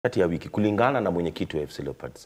kati ya wiki kulingana na mwenyekiti wa FC Leopards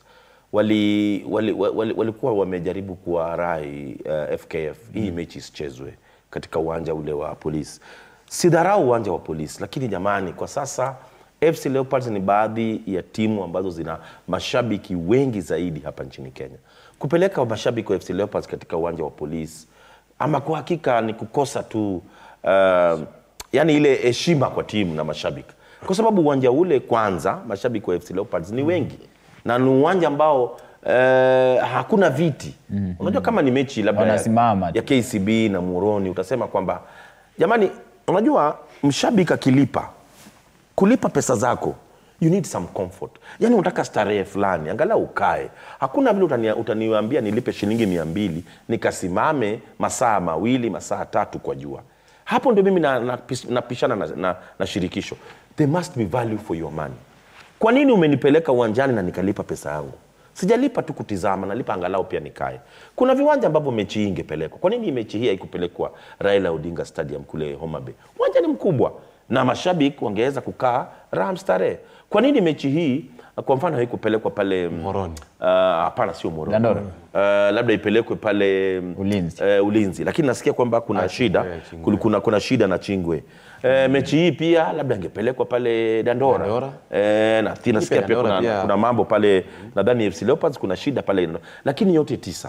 wali, wali, wali, walikuwa wamejaribu kuwarai uh, FKF hii mechi isichezwe katika uwanja ule wa polisi. Sidharau uwanja wa polisi, lakini jamani, kwa sasa FC Leopards ni baadhi ya timu ambazo zina mashabiki wengi zaidi hapa nchini Kenya. Kupeleka mashabiki wa FC Leopards katika uwanja wa polisi, ama kwa hakika ni kukosa tu uh, yani ile heshima kwa timu na mashabiki, kwa sababu uwanja ule kwanza, mashabiki wa FC Leopards ni wengi na ni uwanja ambao eh, hakuna viti. Unajua kama ni mechi labda ya, Wanasimama tu. ya KCB na Muhoroni, utasema kwamba jamani, unajua mshabiki akilipa kulipa pesa zako you need some comfort yani unataka starehe fulani angalau ukae hakuna vile utani, utaniambia nilipe shilingi mia mbili nikasimame masaa mawili masaa tatu kwa jua hapo ndio mimi napishana na, napishana na, na, na shirikisho there must be value for your money kwa nini umenipeleka uwanjani na nikalipa pesa yangu sijalipa tu kutizama nalipa angalau pia nikae kuna viwanja ambavyo mechi hii ingepelekwa kwa nini mechi hii haikupelekwa raila odinga stadium kule homa bay uwanja ni mkubwa na mashabiki wangeweza kukaa raha mstarehe kwa nini mechi hii kwa mfano haikupelekwa pale Moroni. Uh, hapana sio Moroni. Dandora. Uh, labda ipelekwe pale mm, Ulinzi. eh, ulinzi lakini nasikia kwamba kuna Ah, shida Chingwe, Chingwe. kuna, kuna, kuna shida na chingwe eh, mechi hii pia labda ingepelekwa pale dandora, Dandora. Eh, na ti- nasikia pia Dandora kuna, pia. kuna mambo pale nadhani FC Leopards kuna shida pale lakini yote tisa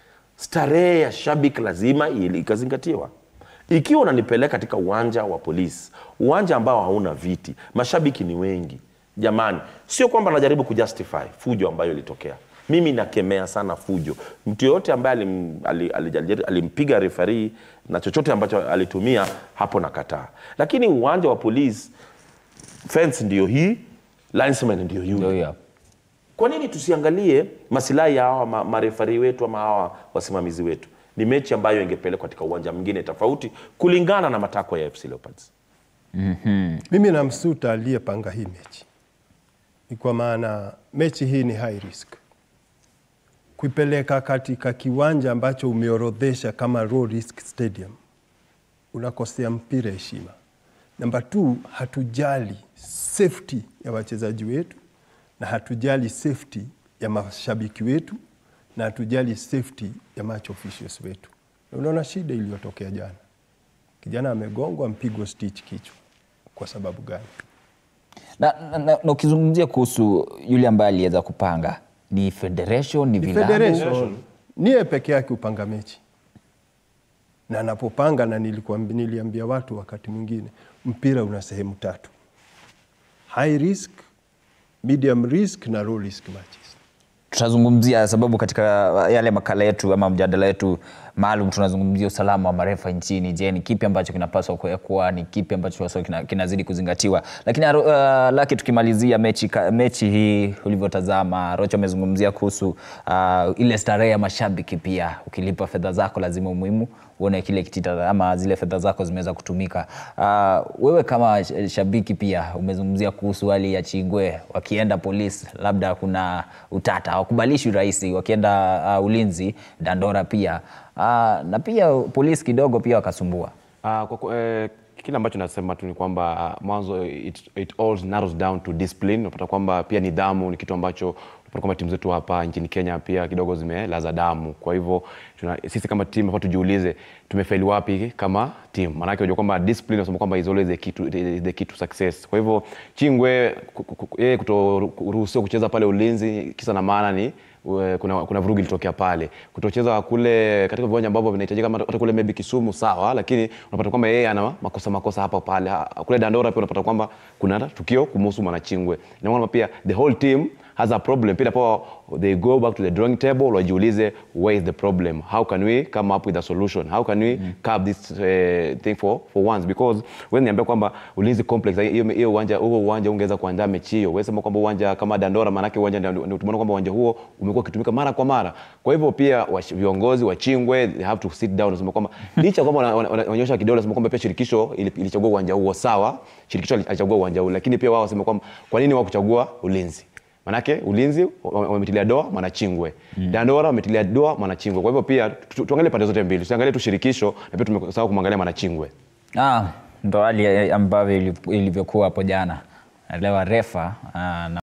starehe ya shabiki lazima ili- ikazingatiwa ikiwa unanipeleka katika uwanja wa polisi uwanja ambao hauna viti mashabiki ni wengi jamani sio kwamba najaribu kujustify fujo ambayo ilitokea mimi nakemea sana fujo mtu yoyote ambaye alim, ali- ali- alimpiga refarii na chochote ambacho alitumia hapo nakataa lakini uwanja wa polisi fence ndiyo hii linesman ndiyo yule Ndio hiyo. kwa nini tusiangalie masilahi ya hawa ma- marefari wetu ama hawa wasimamizi wetu ni mechi ambayo ingepelekwa katika uwanja mwingine tofauti kulingana na matakwa ya FC Leopards Mimi namsuta aliyepanga hii mechi, ni kwa maana mechi hii ni high risk. Kuipeleka katika kiwanja ambacho umeorodhesha kama low risk stadium, unakosea mpira heshima. Namba two, hatujali safety ya wachezaji wetu na hatujali safety ya mashabiki wetu na hatujali safety ya match officials wetu. Na unaona shida iliyotokea jana, kijana amegongwa, mpigwa stitch kichwa. Kwa sababu gani? na, na, na, na ukizungumzia kuhusu yule ambaye aliweza kupanga ni federation ni Ni vilabu federation niye peke yake upanga mechi na anapopanga, na nilikuambi- niliambia watu wakati mwingine, mpira una sehemu tatu: high risk, medium risk na low risk matches. tutazungumzia sababu katika yale makala yetu ama mjadala yetu maalum tunazungumzia usalama wa marefa nchini je ni kipi ambacho kinapaswa kuwekwa ni kipi ambacho haswa kina, kinazidi kuzingatiwa lakini uh, laki tukimalizia mechi, ka- mechi hii ulivyotazama rocho amezungumzia kuhusu uh, ile starehe ya mashabiki pia ukilipa fedha zako lazima umuhimu uone kile kitita ama zile fedha zako zimeweza kutumika uh, wewe kama sh- shabiki pia umezungumzia kuhusu hali ya chingwe wakienda polisi labda kuna utata hawakubalishwi rahisi wakienda uh, ulinzi dandora pia uh, na pia polisi kidogo pia wakasumbua Ah, kwa, ku- eh, kile ambacho nasema tu ni kwamba ah, mwanzo it, it all narrows down to discipline. Unapata kwamba pia nidhamu ni kitu ambacho unapata kwamba timu zetu hapa nchini Kenya pia kidogo zimelaza damu. Kwa hivyo tuna, sisi kama timu hapa tujiulize tumefeli wapi kama timu, maanake unajua kwamba discipline unasema kwamba is always the key to, the, the key to success. Kwa hivyo Chingwe ku- ku- ku- yeye kutoruhusiwa kucheza pale ulinzi, kisa na maana ni we- kuna, kuna vurugu ilitokea pale kutocheza kule katika viwanja ambavyo vinahitajika kama hata kule maybe Kisumu sawa, lakini unapata kwamba yeye ana makosa makosa hapa pale. Ha- Kule Dandora pia unapata kwamba kuna tukio kumhusu Mwanachingwe, na kwamba pia the whole team has a problem pia po they go back to the drawing table wajiulize where is the problem how can we come up with a solution how can we curb this uh, thing for, for once because wewe niambia kwamba ulinzi complex hiyo hiyo uwanja huo uwanja ungeweza kuandaa mechi hiyo wewe sema kwamba uwanja kama Dandora maanake uwanja ndio ndio tumeona kwamba uwanja huo umekuwa ukitumika mara kwa mara kwa hivyo pia wash- viongozi wa Chingwe they have to sit down nasema kwamba licha kwamba wana- wana- wanaonyesha kidole nasema kwamba pia shirikisho ili- ilichagua uwanja huo sawa shirikisho alichagua uwanja huo lakini pia wao wasema kwamba kwa nini wakuchagua ulinzi manake ulinzi wame- wametilia doa mwanachingwe mm. dandora wametilia doa mwanachingwe kwa hivyo pia tu- tuangalie pande zote mbili tusiangalie tu shirikisho na pia tumesahau kumwangalia mwanachingwe ah, ndo hali ambavyo ili- ilivyokuwa hapo jana lewa refa ah, na